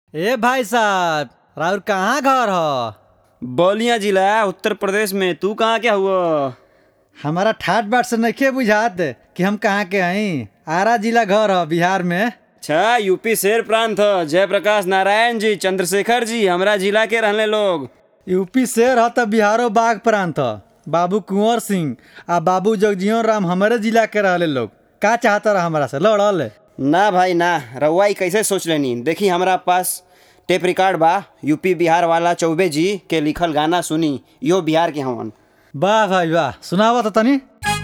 ए भाई साहब राउर कहाँ घर ह बलिया जिला उत्तर प्रदेश में तू कहाँ के हुआ हमारा ठाट बाट से नइखे बुझात कि हम कहाँ के हई आरा जिला घर ह बिहार में अच्छा यूपी शेर प्रांत ह जयप्रकाश नारायण जी चंद्रशेखर जी हमरा जिला के रहने लोग यूपी शेर ह त बिहारो बाघ प्रांत ह बाबू कुंवर सिंह आ बाबू जगजीवन राम हमारे जिला के रहले लोग का चाहता रहा हमारा से लड़ल ना भाई ना रउआ ई कैसे सोच लेनी देखी हमरा पास टेप रिकॉर्ड बा यूपी बिहार वाला चौबे जी के लिखल गाना सुनी यो बिहार के हवन वाह भाई वाह सुनावा तो तनी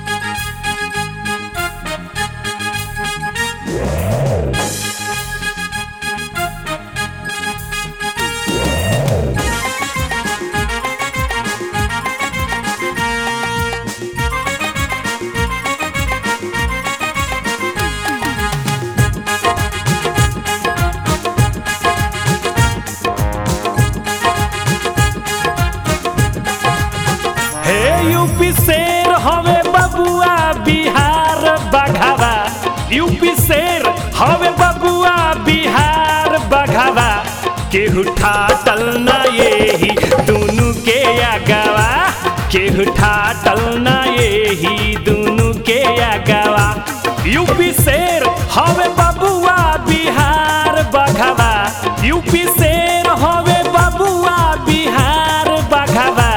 हे यूपी शेर हवे बबुआ बिहार बघावा यूपी शेर हवे बबुआ बिहार बघावा केहू ठाटल ना येही दुनु के आगवा केहू ठाटल ना येही दुनु के आगवा यूपी शेर हवे बबुआ बिहार बघावा यूपी शेर हवे बबुआ बिहार बघावा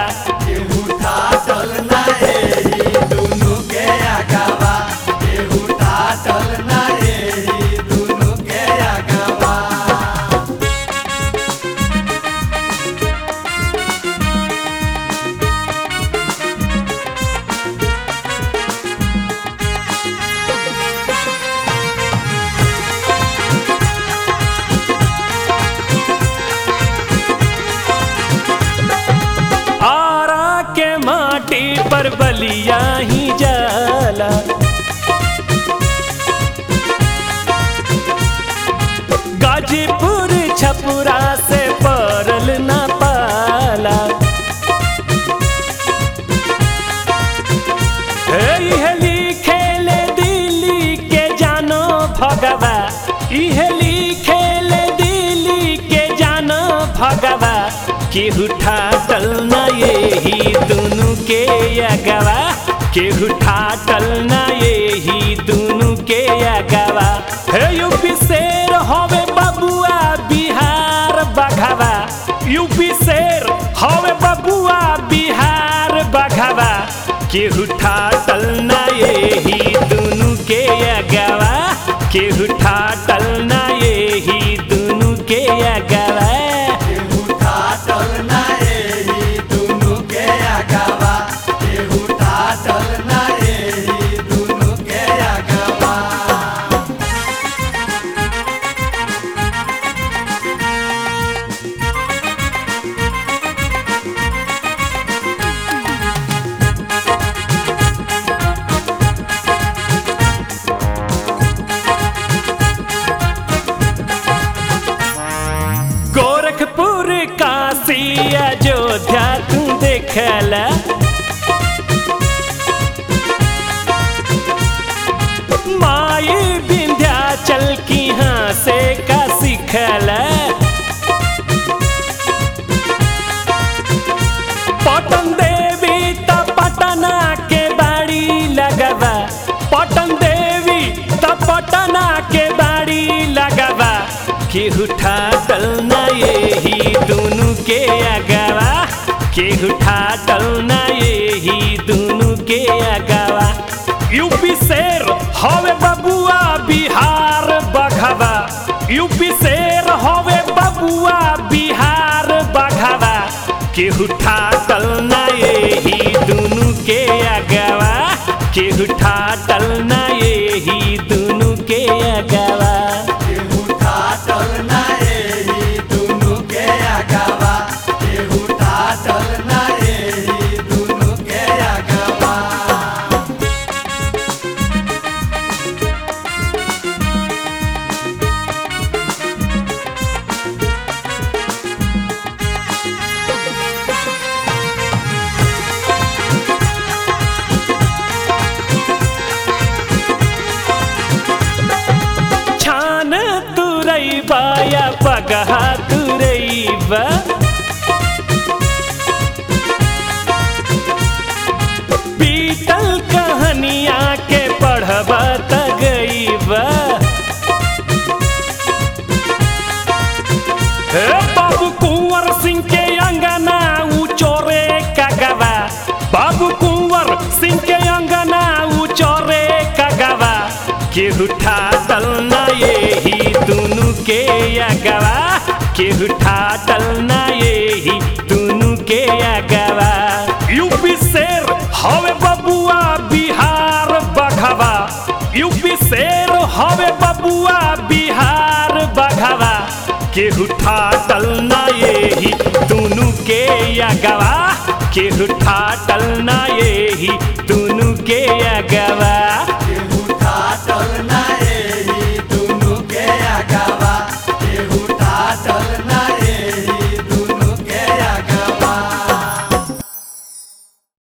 आरा के माटी पर बलिया ही जाला गाजीपुर छपुरा से परल ना पाला इहे लिखेले दिल्ली के जानो भगवा इहे लिखेले दिल्ली के जानो भगवा केहू ठाटल ना येही दुनु के अगवा केहू ठाटल ना येही दुनु के अगवा हे यूपी शेर हवे बबुआ बिहार बघवा यूपी शेर हवे बबुआ बिहार बघवा केहू ठाटल ना येही दुनु के अगवा केहू ठाटल ना येही दुनु के अगवा गोरखपुर काशी अयोध्या तू देखला माई विंध्याचल की हाँ से का सिखला पटन देवी त पटना के बाड़ी लगवा पटन देवी त पटना के बाड़ी लगवा केहू ठाटल ना येही दुनु के अगवा केहू ठाटल ना येही दुनु के अगवा यूपी शेर हवे बबुआ बिहार बघवा यूपी शेर हवे बबुआ बिहार बघवा केहू ठाटल ना येही दुनु के अगवा केहू ठाटल ना येही दुनु के अगवा ए बाबू कुंवर सिंह के अंगना ऊ चोरे का गवा बाबू कुंवर सिंह के अंगना ऊ चोरे का गवा केहू ठाटल ना यही दुनु के अगवा केहू ठाटल ना यही दुनु के अगवा यूपी शेर हवे बबुआ बिहार बघवा यूपी शेर हवे बबुआ बिहार बघवा केहू ठाटल ना यही दुनु के अगवा केहू ठाटल ना यही दुनु के अगवा